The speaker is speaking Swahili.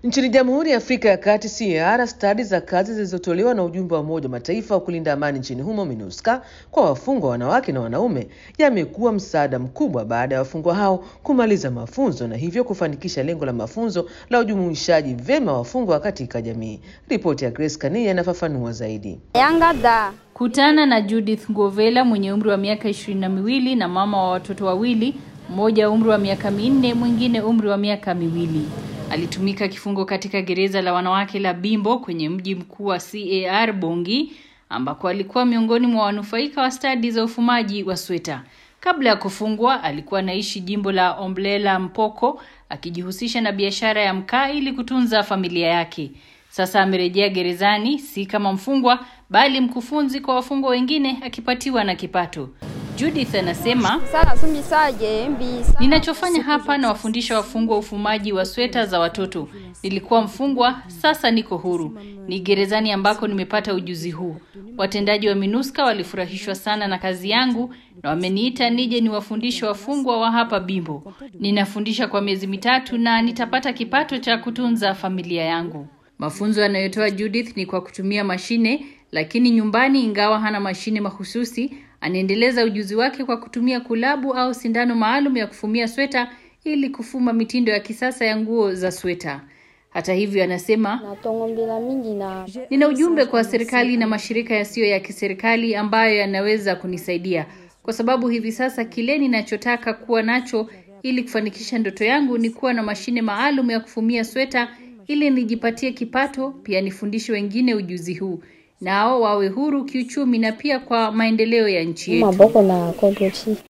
Nchini Jamhuri ya Afrika ya Kati CAR, stadi za kazi zilizotolewa na ujumbe wa Umoja wa Mataifa wa kulinda amani nchini humo MINUSCA kwa wafungwa wanawake na wanaume yamekuwa msaada mkubwa baada ya wafungwa hao kumaliza mafunzo na hivyo kufanikisha lengo la mafunzo la ujumuishaji vyema wafungwa katika jamii. Ripoti ya Grace Kania inafafanua zaidi. Yanga da. Kutana na Judith Ngovela mwenye umri wa miaka ishirini na miwili na mama wa watoto wawili, mmoja umri wa miaka minne, mwingine umri wa miaka miwili. Alitumika kifungo katika gereza la wanawake la Bimbo kwenye mji mkuu wa CAR Bongi, ambako alikuwa miongoni mwa wanufaika wa stadi za ufumaji wa sweta. Kabla ya kufungwa, alikuwa anaishi jimbo la Omblela Mpoko, akijihusisha na biashara ya mkaa ili kutunza familia yake. Sasa amerejea gerezani, si kama mfungwa, bali mkufunzi kwa wafungwa wengine, akipatiwa na kipato. Judith anasema Sana sumisaje mbi. Ninachofanya hapa na wafundisha wafungwa ufumaji wa sweta za watoto. Nilikuwa mfungwa, sasa niko huru. Ni gerezani ambako nimepata ujuzi huu. Watendaji wa MINUSCA walifurahishwa sana na kazi yangu na wameniita nije niwafundishe wafungwa wa hapa Bimbo. Ninafundisha kwa miezi mitatu na nitapata kipato cha kutunza familia yangu. Mafunzo yanayotoa Judith ni kwa kutumia mashine, lakini nyumbani, ingawa hana mashine mahususi, anaendeleza ujuzi wake kwa kutumia kulabu au sindano maalum ya kufumia sweta ili kufuma mitindo ya kisasa ya nguo za sweta. Hata hivyo, anasema Natongombela mingi na nina ujumbe kwa serikali na mashirika yasiyo ya kiserikali ambayo yanaweza kunisaidia, kwa sababu hivi sasa kile ninachotaka kuwa nacho ili kufanikisha ndoto yangu ni kuwa na mashine maalum ya kufumia sweta ili nijipatie kipato, pia nifundishe wengine ujuzi huu nao wawe huru kiuchumi na pia kwa maendeleo ya nchi yetu. maboko na kodoti.